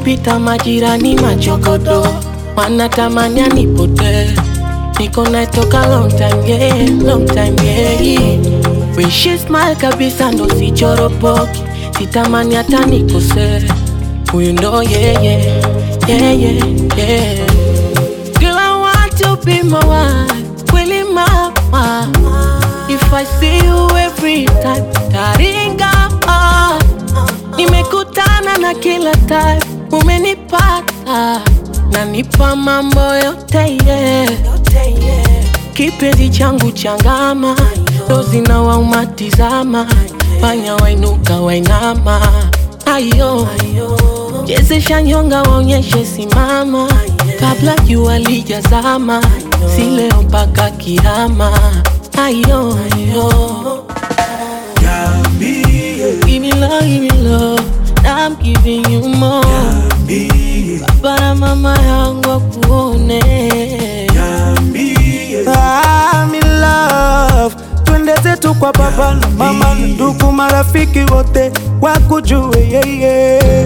wakipita majirani machokodo wanatamani anipotee niko naye toka long time yeah, long time yeah. When she smile kabisa ndo sichoropoki sitamani hata nikosee huyu ndo yeah, yeah, yeah, yeah, yeah. Girl, I want to be my wife, really my wife. If I see you every time, taringa ah. Nimekutana na kila type, umenipata nanipa mambo yote yeah. Kipenzi changu changama, dozi na waumatizama, fanya wainuka wainama, ayo chezesha nyonga waonyeshe simama, kabla jua lijazama, si leo mpaka kiama, ayo ayo Give me love, give me love, I'm giving you more. Baba na mama yangu wakuone. I'm in love. Twende zetu kwa baba na mama na ndugu marafiki wote wakujue yeye.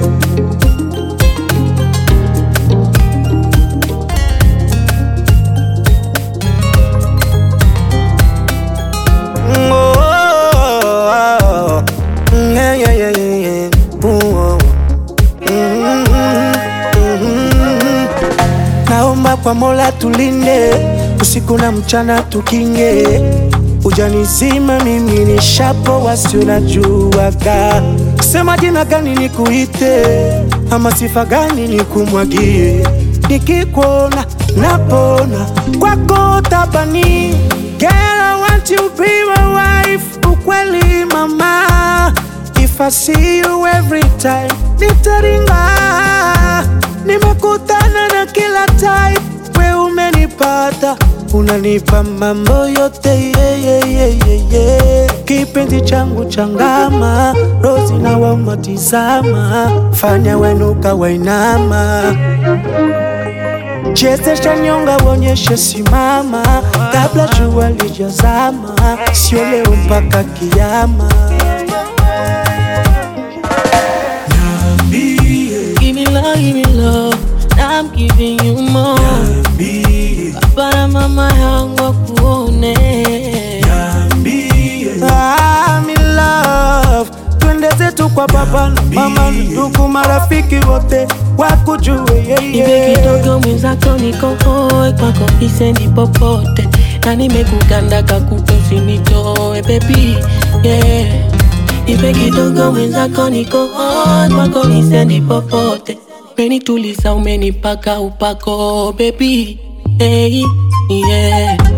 Mm, oh, oh, oh. Mm, yeah, yeah, yeah, yeah, yeah. Ooh, oh. Mm, mm, mm. Naomba kwa Mola tulinde usiku na mchana tukinge, ujanizima mimi ni shapo wasio najuaga, sema jina gani nikuite ama sifa gani nikumwagie, nikikuona napona kwako tabani. Girl, I want you be my wife, ukweli mama If I see you every time, nitaringa. Nimekutana na kila type, we umenipata, unanipa mambo yote yeah, yeah, yeah, yeah, yeah. Kipenzi changu changama, rozi na wamatizama, fanya wenuka wainama chezesha nyonga wonyeshe simama, kabla jua lijazama, sio leo mpaka kiama. Give me love, give me love, I'm giving you more. Baba na mama yangu wakuone. I'm in love. Twende zetu kwa baba na mama na ndugu marafiki wote wakujue Ibe yeye. kidogo mwenzako niko hoi kwako isendi popote na nimekuganda kakuto usinitoe baby yeah. Ibe kidogo mwenzako niko hoi kwako isendi popote umenituliza umenipaka upako baby hey, yeah.